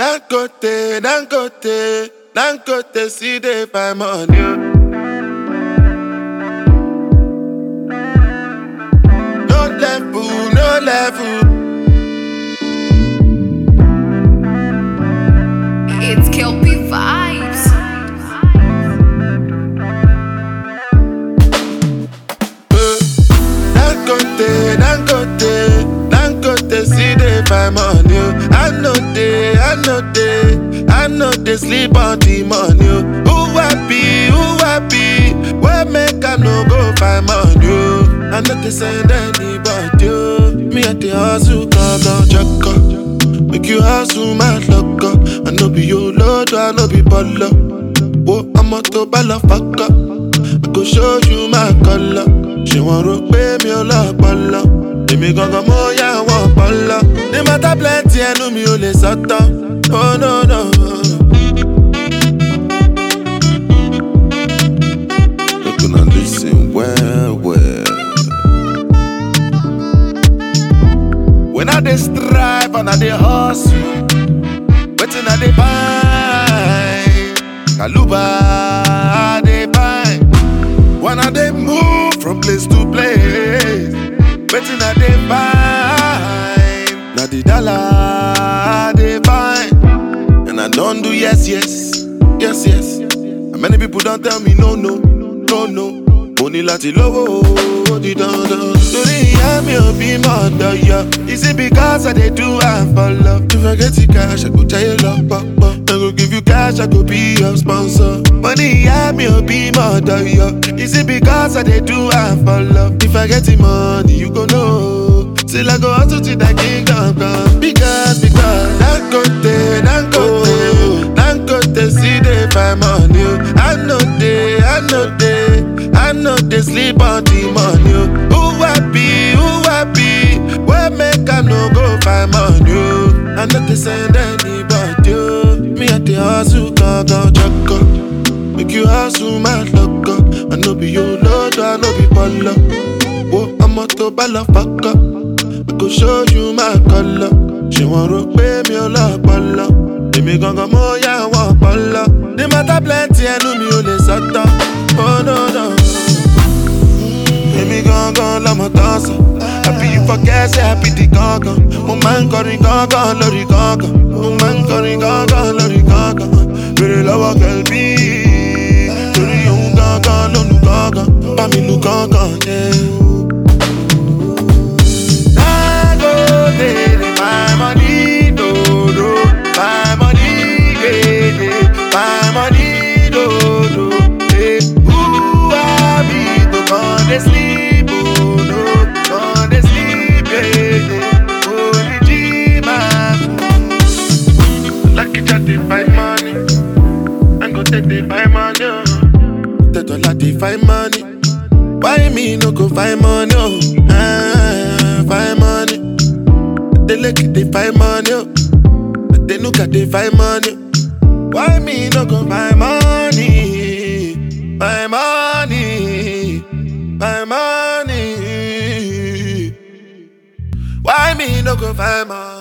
Dangote, Dangote, Dangote, see they find money. oh. No level, no level. It's Kelpie Vibes. eh. Dangote, Dangote, Dangote, see they find money. oh. I know they, I know they, I know they sleep on the money. oh. Who happy, who happy? Where make I no go find money? oh. I know they send anybody. oh. Me at the hustle, come down, check up. Make you hustle, my luck up. I know be your lord, I know be baller. Whoa, I'm a to balla fuck up. I go show you my color. She want to pay me a lot, balla. Èmi gangan mo yá wọn pọlọ. Ní mọ́tà plenty ẹnu mi ò lè sọ́tọ̀. Oh no no. Look and listen well well. When I dey strive and I dey hustle, wetin I dey find? Kaluba I dey find. When I dey move from place to place, wetin I dey find? Na the dollar I dey find. And I don't do yes, yes, yes, yes. And many people don't tell me no, no, no, no. Mo ní láti lówó ó di dandan. Torí ìyá mi ò bí mọ̀ ọ̀dọ̀ Is it because I dey do am for love? If I get the cash, I go jayé lọ pọ̀pọ̀. I go give you cash, I go be your sponsor. Mo ní ìyá mi ò bí mọ̀ ọ̀dọ̀ Is it because I dey do am for love? If I get the money, you go know. Till I go hustle till that kingdom come. Because, because, Dangote, Dangote, Dangote, see they find money. oh. I know they, I know they, I know they sleep on the money. oh. Who happy, who happy? Where make I no go find money? oh. I know they send anybody. oh. Me at the hustle, go, go, check up. Make you hustle, my luck up. I know be your lord, I know be baller. Whoa, I'm a to balla fuck up. I go show you my color. Ṣé wọ́n rò pé mi ò lọ́pọlọ? Èmi gangan mo yá wọn pọlọ. Ní mọ́tà plenty ẹnu mi ò lè sọ́tọ̀. Oh no no. Èmi gangan lọmọ tán sọ. Àbí ìfọkẹ́ ṣe àbí di gangan. Mo máa ń kọrin gangan lórí gangan. Mo máa ń kọrin gangan lórí gangan. Bèrè lọ́wọ́ kẹ̀lbí. Torí òun gangan ló nu gangan. Bá mi lu gangan yẹn. Dangote dey my money dodo, my money gege, my money dodo. Hey, who I be to come dey sleep oh no, come dey sleep gege. Only G-Man. Lucky Jack dey find money, I go take dey find money. oh. Tẹ́tọ́lá dey find money. Why me no go find money? Oh, ah, find money. They look they find money. Oh, they look at they find money. Why me no go find money? Find money, find money. Why me no go find money?